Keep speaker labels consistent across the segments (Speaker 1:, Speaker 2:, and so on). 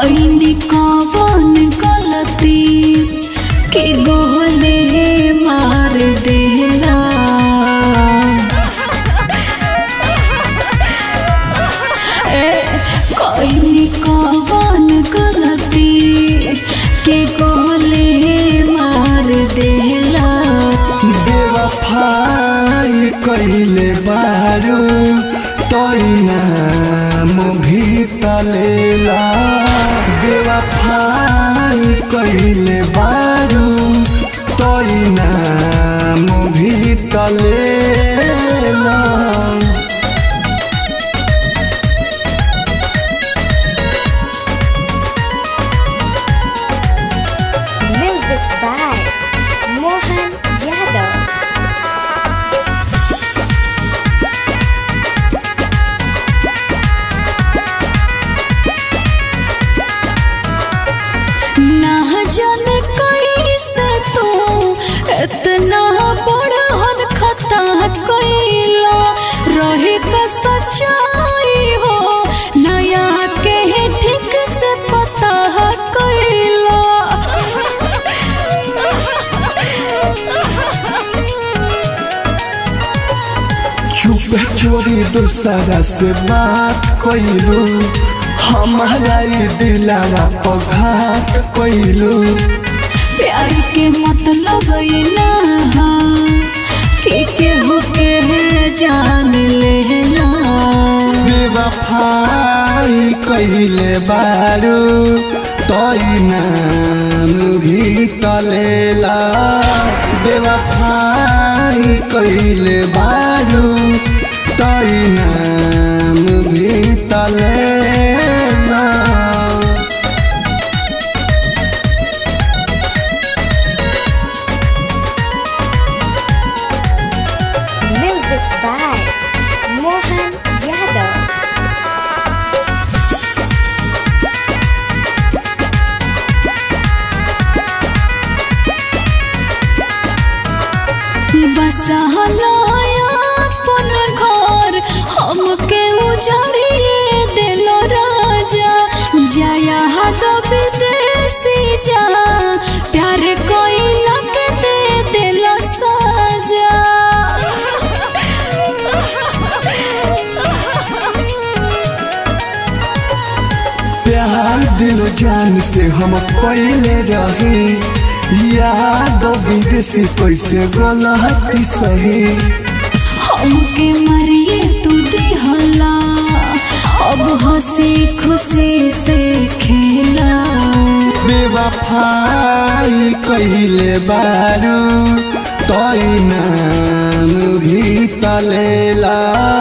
Speaker 1: कईनी कवन गलती के गोहले मार देला ए कईनी कवन गलती के गोहले मार देला
Speaker 2: बेवफाई कहिले बारू तोई नाम भी तलेला बेवफाई कहिले बारू तोई नाम भी तलेला
Speaker 3: Music by Mohan Yadav.
Speaker 1: ना जाने कैसे तू इतना बड़हन खता कैला रहे का सच्चाई हो नया के ठीक से पता कैला
Speaker 2: चुप चोरी दूसरा से बात कोइलू हमारा ई दिलावा पघात कोइलू
Speaker 1: प्यार के मतलब ये ना हा कि केहू के जान लेना
Speaker 2: बेवफाई कहिले बारू तोई नाम भी तलेला बेवफाई कहिले बारू तोई नाम भी तलेला
Speaker 3: Music by Mohan Yadav.
Speaker 1: अपन घर हमके उजाड़िए दिल राजा जया हद विदेशी जा प्यार कोई लग दे दिल साजा
Speaker 2: प्यार दिल जान से हम पहले रहे याद विदेशी कैसे गलती सही
Speaker 1: हमके मरिए तू दिहला अब हंसी खुशी से खेला
Speaker 2: बेवफाई कहिले बारू तोई नाम भी तलेला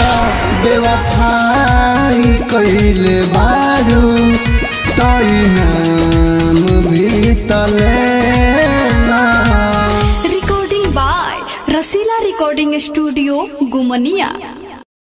Speaker 2: बेवफाई कहिले बारू तोई नाम भी तलेला
Speaker 1: recording by Rasila recording studio गुमनिया